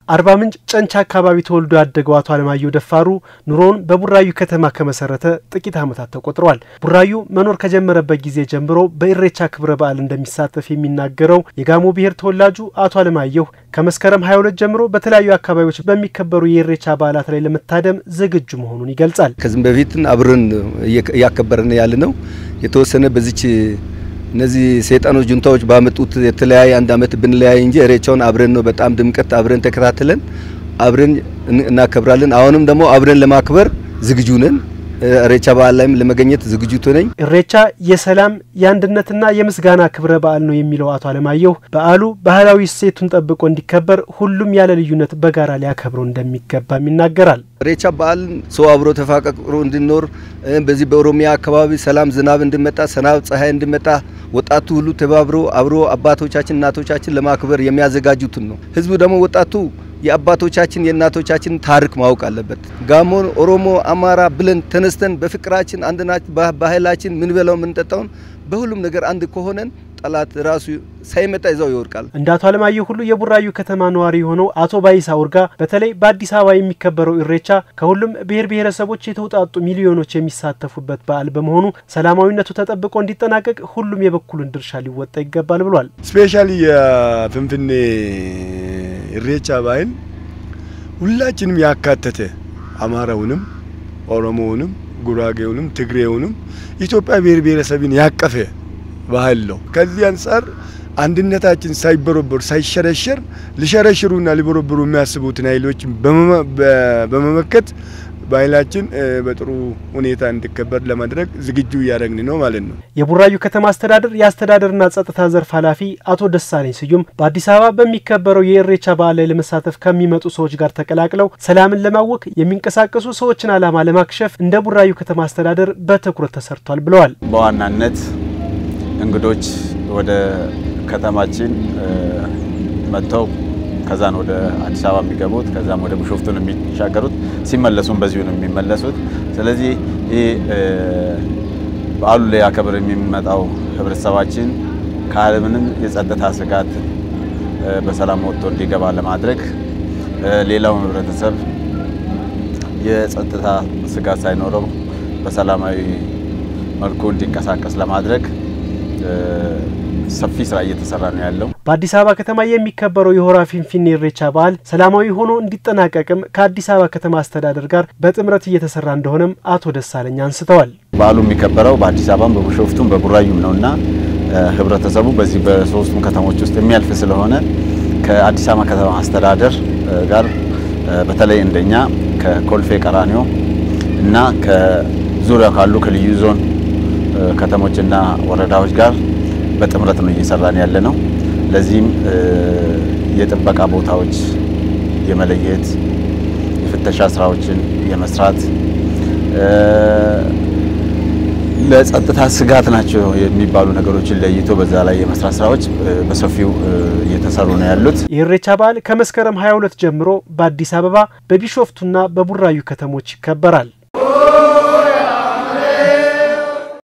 አርባ ምንጭ ጨንቻ አካባቢ ተወልዶ ያደገው አቶ አለማየሁ ደፋሩ ኑሮውን በቡራዩ ከተማ ከመሰረተ ጥቂት ዓመታት ተቆጥረዋል። ቡራዩ መኖር ከጀመረበት ጊዜ ጀምሮ በኢሬቻ ክብረ በዓል እንደሚሳተፍ የሚናገረው የጋሞ ብሔር ተወላጁ አቶ አለማየሁ ከመስከረም 22 ጀምሮ በተለያዩ አካባቢዎች በሚከበሩ የኢሬቻ በዓላት ላይ ለመታደም ዝግጁ መሆኑን ይገልጻል። ከዚህም በፊት አብረን እያከበርን ያለ ነው የተወሰነ በዚች እነዚህ ሰይጣኖች ጁንታዎች ባመጡት የተለያየ አንድ አመት ብንለያይ እንጂ ኢሬቻውን አብረን ነው በጣም ድምቀት አብረን ተከታትለን አብረን እናከብራለን። አሁንም ደግሞ አብረን ለማክበር ዝግጁ ነን። ኢሬቻ በዓል ላይም ለመገኘት ዝግጁ ነኝ። ኢሬቻ የሰላም የአንድነትና የምስጋና ክብረ በዓል ነው የሚለው አቶ አለማየሁ በዓሉ ባህላዊ እሴቱን ጠብቆ እንዲከበር ሁሉም ያለ ልዩነት በጋራ ሊያከብረው እንደሚገባም ይናገራል። ኢሬቻ በዓልን ሰው አብሮ ተፋቅሮ እንዲኖር በዚህ በኦሮሚያ አካባቢ ሰላም ዝናብ እንዲመጣ ሰናብ ፀሐይ እንዲመጣ ወጣቱ ሁሉ ተባብሮ አብሮ አባቶቻችን እናቶቻችን ለማክበር የሚያዘጋጁትን ነው። ህዝቡ ደግሞ ወጣቱ የአባቶቻችን የእናቶቻችን ታሪክ ማወቅ አለበት። ጋሞ፣ ኦሮሞ፣ አማራ ብለን ተነስተን በፍቅራችን አንድናች ባህላችን ምን በላው የምንጠጣውን በሁሉም ነገር አንድ ከሆነን ጠላት ራሱ ሳይመጣ ይዛው ይወድቃል። እንደ አቶ አለማየሁ ሁሉ የቡራዩ ከተማ ነዋሪ የሆነው አቶ ባይሳ ውርጋ በተለይ በአዲስ አበባ የሚከበረው ኢሬቻ ከሁሉም ብሔር ብሔረሰቦች የተውጣጡ ሚሊዮኖች የሚሳተፉበት በዓል በመሆኑ ሰላማዊነቱ ተጠብቆ እንዲጠናቀቅ ሁሉም የበኩሉን ድርሻ ሊወጣ ይገባል ብሏል። ስፔሻሊ የፍንፍኔ ኢሬቻ ባህል ሁላችንም ያካተተ አማራውንም፣ ኦሮሞውንም፣ ጉራጌውንም፣ ትግሬውንም ኢትዮጵያ ብሔር ብሔረሰብን ያቀፈ ባህል ነው። ከዚህ አንጻር አንድነታችን ሳይበረበሩ ሳይሸረሸር ሊሸረሽሩና ሊበረበሩ የሚያስቡትን ኃይሎች በመመከት ባህላችን በጥሩ ሁኔታ እንዲከበር ለማድረግ ዝግጁ እያደረግን ነው ማለት ነው። የቡራዩ ከተማ አስተዳደር የአስተዳደርና ጸጥታ ዘርፍ ኃላፊ አቶ ደሳለኝ ስዩም በአዲስ አበባ በሚከበረው የኢሬቻ በዓል ላይ ለመሳተፍ ከሚመጡ ሰዎች ጋር ተቀላቅለው ሰላምን ለማወክ የሚንቀሳቀሱ ሰዎችን ዓላማ ለማክሸፍ እንደ ቡራዩ ከተማ አስተዳደር በትኩረት ተሰርቷል ብለዋል። በዋናነት እንግዶች ወደ ከተማችን መጥተው ከዛን ወደ አዲስ አበባ የሚገቡት ከዛም ወደ ቢሾፍቱ ነው የሚሻገሩት። ሲመለሱም በዚሁ ነው የሚመለሱት። ስለዚህ ይህ በዓሉ ላይ አከብር የሚመጣው ህብረተሰባችን ካለምንም የጸጥታ ስጋት በሰላም ወጥቶ እንዲገባ ለማድረግ ሌላው ህብረተሰብ የጸጥታ ስጋት ሳይኖረው በሰላማዊ መልኩ እንዲንቀሳቀስ ለማድረግ ሰፊ ስራ እየተሰራ ነው ያለው። በአዲስ አበባ ከተማ የሚከበረው የሆራ ፊንፊኔ ኢሬቻ በዓል ሰላማዊ ሆኖ እንዲጠናቀቅም ከአዲስ አበባ ከተማ አስተዳደር ጋር በጥምረት እየተሰራ እንደሆነም አቶ ደሳለኝ አንስተዋል። በዓሉ የሚከበረው በአዲስ አበባም በቢሾፍቱም በቡራዩም ነውና ህብረተሰቡ በዚህ በሶስቱም ከተሞች ውስጥ የሚያልፍ ስለሆነ ከአዲስ አበባ ከተማ አስተዳደር ጋር በተለይ እንደኛ ከኮልፌ ቀራኒዮ እና ከዙሪያ ካሉ ከልዩ ዞን ከተሞችና ወረዳዎች ጋር በጥምረት ነው እየሰራን ያለ ነው። ለዚህም የጥበቃ ቦታዎች የመለየት የፍተሻ ስራዎችን የመስራት ለጸጥታ ስጋት ናቸው የሚባሉ ነገሮችን ለይቶ በዛ ላይ የመስራት ስራዎች በሰፊው እየተሰሩ ነው ያሉት። የኢሬቻ በዓል ከመስከረም 22 ጀምሮ በአዲስ አበባ በቢሾፍቱና በቡራዩ ከተሞች ይከበራል።